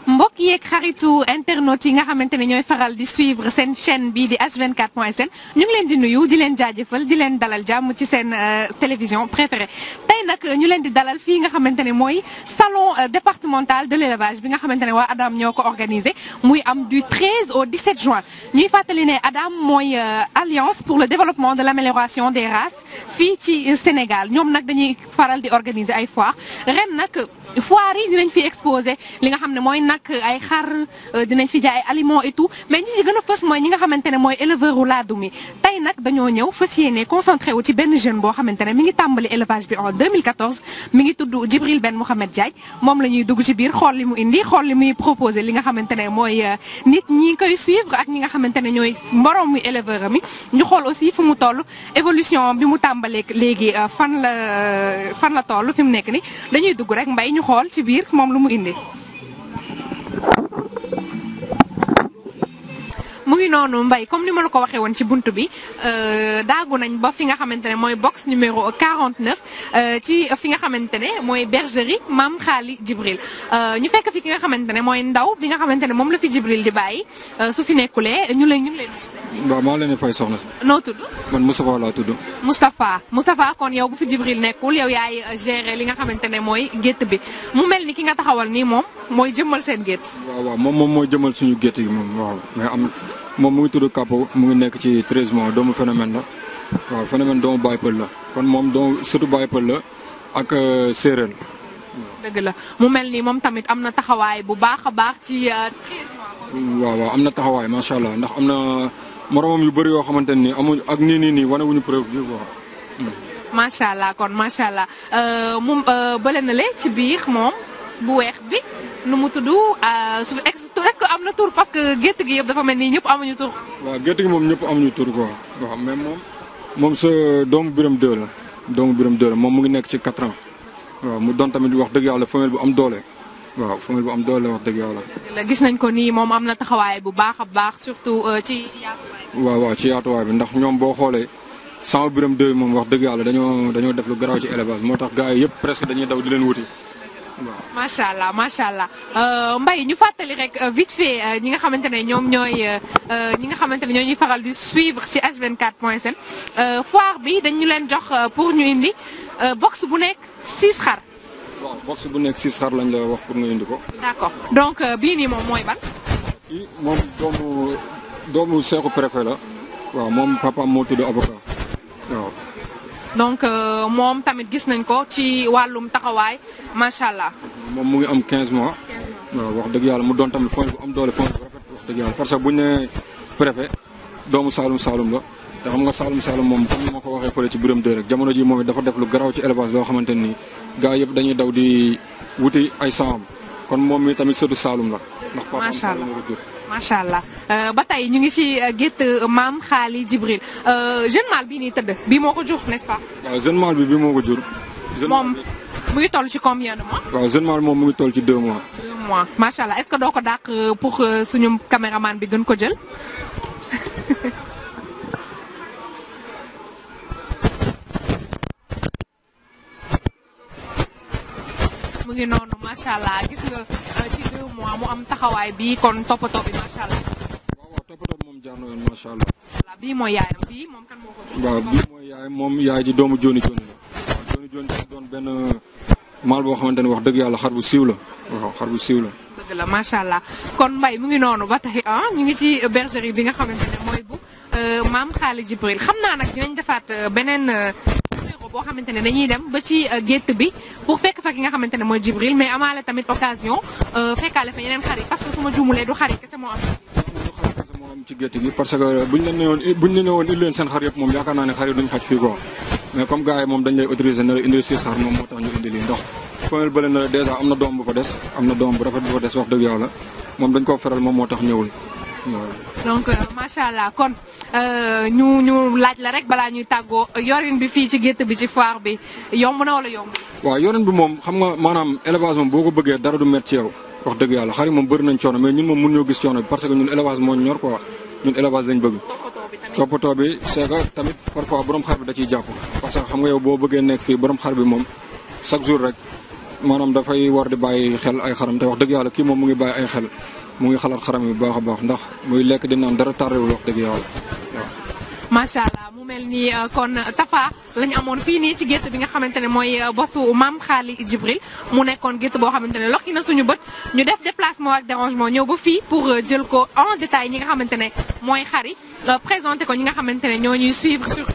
mbokk yeeg xaritu internautes yi nga xamante ne ñooy faral di suivre seen chaîne bii di H24.sn ñu ngi leen di nuyu di leen jaajëfal di leen dalal jàmm ci seen télévision préférée tey nag ñu leen di dalal fii nga xamante ne mooy salon départemental de l'élevage bi nga xamante ne waa Adam ñoo ko organisé muy am du 13 au 17 juin ñuy fàttali ne Adam mooy alliance pour le développement de l'amélioration des races fii ci Sénégal ñoom nag dañuy faral di organiser ay foire ren nag foire yi dinañ fi exposé li nga xam ne mooy nag ay xar dinañ fi jaay aliments et tout mais ñi ci gën a fës mooy ñi nga xamante ne mooy éleveur u laadum yi tey nag dañoo ñëw fas yéene concentré wu ci benn jeune boo xamante ne mi ngi tàmbali élevage bi en 2014 mi ngi tudd Djibril Ben Mouhamed Diagne moom la ñuy dugg ci biir xool li mu indi xool li muy proposé li nga xamante ne mooy nit ñi koy suivre ak ñi nga xamante ne ñooy mborom mi éleveur mi ñu xool aussi fu mu toll évolution bi mu tàmbalee léegi fan la fan la toll fi mu nekk ni dañuy dugg rek mbay ñu xool ci biir moom lu mu indi mu ngi noonu mbay comme ni ma la ko waxee woon ci bunt bi daagu nañ ba fi nga xamante ne mooy box numéro 49 ci fi nga xamante ne mooy bergerie Maam Xaali Jibril ñu fekk fi ki nga xamante ne mooy ndaw bi nga xamante ne moom la fi Jibril di bàyyi su fi nekkulee ñu lay ñu ngi lay waaw maa leen di fay soxna si. noo tudd. man Moustapha laa tudd. Moustapha Moustapha kon yow bu fi Jibril nekkul yow yaay gérer li nga xamante ne mooy gétt bi mu mel ni ki nga taxawal nii moom mooy jëmmal seen gétt. waaw waaw moom moom mooy jëmal suñu gétt gi moom waaw mais am moom mu ngi tudd Kapo mu ngi nekk ci 13 mois doomu phénomène la waaw phénomène doomu Baye Pël la kon moom doomu surtout Baye Pël la ak séeréer. dëgg la mu mel ni moom tamit am na taxawaay bu baax a baax ci 13 mois. waaw waaw am na taxawaay macha allah ndax am na. moromam yu bëri yoo xamante ne nii amuñ ak nii nii nii wane wuñu preuve bi quoi. macha allah kon macha allah mu bële na le ci biir moom bu weex bi nu mu tudd su est-ce que am na tur parce que gétt gi yëpp dafa mel ni ñëpp amuñu tur. waaw gétt gi moom ñëpp amuñu tur quoi waaw mais moom moom sa doomu biram deux la doomu biram deux la moom mu ngi nekk ci quatre ans waaw mu doon tamit wax dëgg yàlla femelle bu am doole. waaw femelle bu am doole wax dëgg yàlla. gis nañ ko nii moom am na taxawaay bu baax a baax surtout ci yaatuwaay. waaw waaw ci yaatuwaay bi ndax ñoom boo xoolee sama biram deux moom wax dëgg yàlla dañoo dañoo def lu garaaw ci élevage moo tax gars yi yëpp presque dañuy daw di leen wuti waaw. macha allah macha allah Mbaye ñu fàttali rek vite fait ñi nga xamante ne ñoom ñooy ñi nga xamante ne ñoo ñuy faral di suivre ci H24.sn foire bi dañu leen jox pour ñu indi box bu nekk 6 xar. waaw box bu nekk six xar lañ la wax pour nga indi ko. d'accord donc bii nii moom mooy ban. kii moom doomu doomu seexu préfet la. waaw moom papaam moo tudd avocat waaw. donc moom tamit gis nañ ko ci wàllum taxawaay macha allah. moom mu ngi am 15 mois. waaw wax dëgg yàlla mu doon tamit fond bu am doole fond bu rafet wax dëgg yàlla parce que bu ñu nee préfet doomu Saalum Saalum la. te xam nga Saalum Saalum moom comme ni ma ko waxee fële ci biram dë rek jamono ji moom it dafa def lu garaaw ci élevage loo xamante ni gaa yëpp dañuy daw di wuti ay saam kon moom mi tamit sëtu Saalum la. ndax papaam Saalum la ko jur. macha allah ba tey ñu ngi ci gétt maam xaali Jibril jeune mâle bii nii tëdd bii moo ko jur n'est-ce pas. waaw jeune mâle bi bi moo ko jur. moom mu ngi toll ci combien de mois. waaw jeune mâle moom mu ngi toll ci deux mois. deux mois macha allah est-ce que doo ko dàq pour suñu caméraman bi gën ko jël. mu ngi noonu macha allah gis nga ci deux mois mu am taxawaay bi kon toppatoo bi macha allah. waaw waaw toppatoo bi moom jaar na yoon macha allah. voilà bii mooy yaayam bii moom kan moo ko jur. waaw bii mooy yaay moom yaay ji doomu Joni Joni la. waaw Joni Joni dafa doon benn maal boo xamante ne wax dëgg yàlla xar bu siiw la. waaw xar bu siiw la. dëgg la macha allah kon mbay mu ngi noonu ba tey ah ñu ngi ci bergerie bi nga xamante ne mooy bu maam Xaali Jibril xam naa nag dinañ defaat beneen. boo xamante ne dañuy dem ba ci gétt bi pour fekk fa ki nga xamante ne mooy Jibril mais amaale tamit occasion fekkaale fa yeneen xar yi parce que su ma juumulee du xar yi kese moo am. moo am ci gétt gi parce que buñ la newoon buñ la newoon indi leen seen xar yëpp moom yaakaar naa ne xar yi duñ xaj fii quoi mais comme gars yi moom dañ lay autorisé na la indi six xar moom moo tax ñu indi lii ndox femelle bële na la dèjà am na doom bu fa des am na doom bu rafet bu fa des wax dëgg yàlla moom dañ koo feral moom moo tax ñëwul waaw. donc macha allah kon ñu ñu laaj la rek balaa ñuy tàggoo yorin bi fii ci gétt bi ci foire bi yomb na wala yomb. waaw yorin bi moom xam nga maanaam élevage moom boo ko bëggee dara du métti ci yow wax dëgg yàlla xar yi moom bëri nañ coono mais ñun moom mun ñoo gis coono bi parce que ñun élevage moo ñor quoi ñun élevage lañ bëgg. toppatoo bi c'est que tamit parfois borom xar bi da ciy jàpp parce que xam nga yow boo bëggee nekk fii borom xar bi moom chaque jour rek maanaam dafay war di bàyyi xel ay xaram te wax dëgg yàlla kii moom mu ngi bàyyi ay xel mu ngi xalaat xaram yi bu baax a baax ndax muy lekk di naan dara tardewul wax dëgg yàlla waaw. macha allah mu mel ni kon Tafa la ñu amoon fii nii ci gétt bi nga xamante ne mooy bosu maam Xaali Jibril mu nekkoon gétt boo xamante ne lokki na suñu bët ñu def déplacement ak dérangement ñëw ba fii pour jël ko en détail ñi nga xamante ne mooy xari présenté ko ñi nga xamante ne ñoo ñuy suivre sur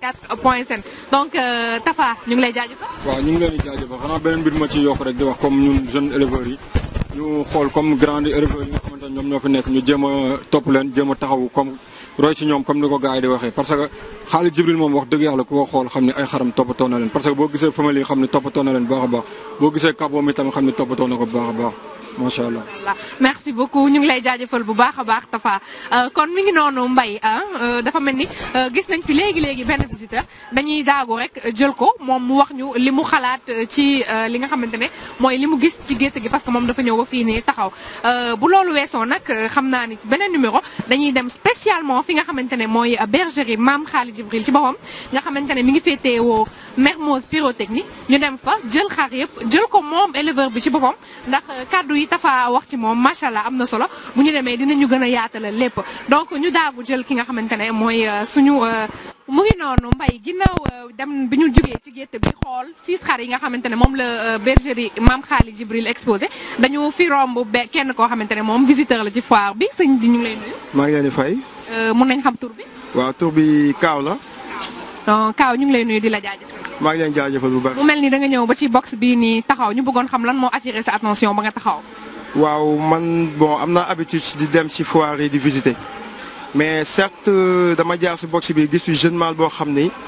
H24.sn donc Tafa ñu ngi lay jaajëfal. waaw ñu ngi leen di jaajëfal xanaa beneen mbir ma ci yokk rek di wax comme ñun jeunes éleveurs yi ñu xool comme grands éleveurs yi nga xamante ne ñoom ñoo fi nekk ñu jéem a topp leen jéem a taxawu comme. roy ci ñoom comme ni ko gars yi di waxee parce que Xaalid Jibril moom wax dëgg yàlla ku ko xool xam ne ay xaram toppatoo na leen parce que boo gisee famille yi xam ne toppatoo na leen baax a baax boo gisee kabo mi tamit xam ne toppatoo na ko baax a baax macha allah. merci beaucoup ñu ngi lay jaajëfal bu baax a baax Tafa kon mi ngi noonu Mbaye dafa mel ni gis nañ fi léegi léegi benn visiteur dañuy daagu rek jël ko moom mu wax ñu li mu xalaat ci li nga xamante ne mooy li mu gis ci gétt gi parce que moom dafa ñëw ba fii nii taxaw bu loolu weesoo nag xam naa ni ci beneen numéro dañuy dem spécialement fi nga xamante ne mooy bergerie Maam Xaali Jibril ci boppam nga xamante ne mi ngi féetewoo Mermoz Pyrotechnie ñu dem fa jël xar yëpp jël ko moom éleveur bi ci boppam ndax kaddu yi Tafa wax ci moom macha allah am na solo bu ñu demee dinañu gën a yaatalal lépp donc ñu daagu jël ki nga xamante ne mooy suñu mu ngi noonu mbay ginnaaw dem bi ñu jugee ci gétt bi xool six xar yi nga xamante ne moom la bergerie Maam Xaali Jibril exposé dañu fi romb be kenn koo xamante ne moom visiteur la ci foire bi sëñ bi ñu ngi lay nuyu. maa ngi leen di fay. mun nañ xam tur bi. waaw tur bi Kaaw la. donc Kaaw ñu ngi lay nuyu di la jaajëfal. maa ngi leen jaajëfal bu baax. mu mel ni da nga ñëw ba ci box bii nii taxaw ñu bëggoon xam lan moo attiré sa attention ba nga taxaw. waaw man bon am naa habitude di dem ci foire yi di visiter mais certes dama jaar ci box bi gis fi jeune mâle boo xam ni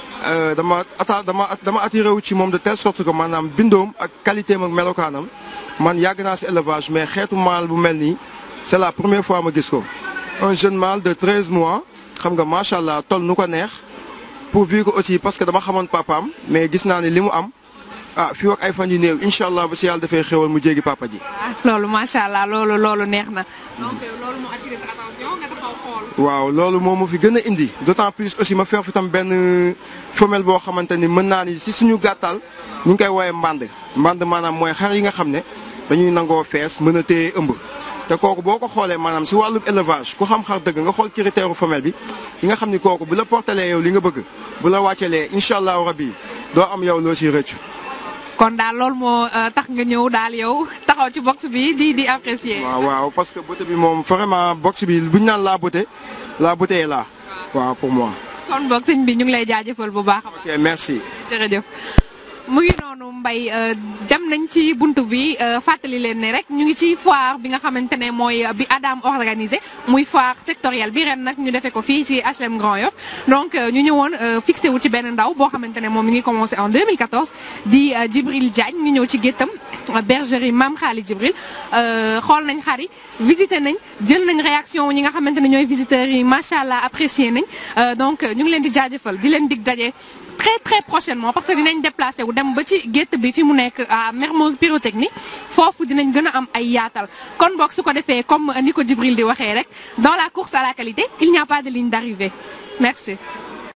dama ata dama dama attiré wu ci moom de telle sorte que maanaam bindoom ak qualité am ak melokaanam man yàgg naa ci élevage mais xeetu mâle bu mel nii c'est la première fois ma gis ko. un jeune mâle de 13 mois xam nga macha allah toll nu ko neex pourvu que aussi parce que dama xamoon papaam mais gis naa ne li mu am. ah fii ak ay fan yu néew incha allah ba si yàlla dafay xéwal mu jéggi papa ji. loolu macha allah loolu loolu neex na. donc loolu moo attiré sa attention nga taxaw xool. waaw loolu moo ma fi gën a indi d'autant plus aussi ma feex fi tam benn femelle boo xamante ni mën naa ni si suñu gàttal ñu ngi koy woowee mbànd. mbànd maanaam mooy xar yi nga xam ne dañuy nangoo fees mën a téye ëmb. te kooku boo ko xoolee maanaam si wàllu élevage ku xam xar dëgg nga xool critère femelle bi yi nga xam ni kooku bu la portelee yow li nga bëgg bu la wàccelee incha allahu rabi doo am yow loo siy rëccu. kon daal loolu moo tax nga ñëw daal yow taxaw ci box bi di di apprécier. waaw waaw parce que beauté bi moom vraiment box bi bu ñu naan la beauté la beauté est là. waaw pour moi. kon boog sëñ bi ñu ngi lay jaajëfal bu baax. ok merci. jërëjëf. mu ngi noonu mbay dem nañ ci buntu bi fàttali leen ne rek ñu ngi ci foire bi nga xamante ne mooy bi Adam organisé muy foire sectorielle bi ren nag ñu defee ko fii ci HLM Grand Yoff donc ñu ñëwoon fixé wu ci benn ndaw boo xamante ne moom mi ngi commencé en 2014 di Djibril Diagne ñu ñëw ci géttam bergerie Maam Xaali Djibril xool nañ xar yi visité nañ jël nañ réaction ñi nga xamante ne ñooy visiteurs yi macha allah apprécié nañ donc ñu ngi leen di jaajëfal di leen dig daje. très très prochainement parce que dinañ déplacé wu dem ba ci gétt bi fi mu nekk à Mermoz Pyrotechnie foofu dinañ gën a am ay yaatal kon boog su ko defee comme ni ko Djibril di waxee rek dans la course à la qualité il n'y a pas de ligne d'arrivée merci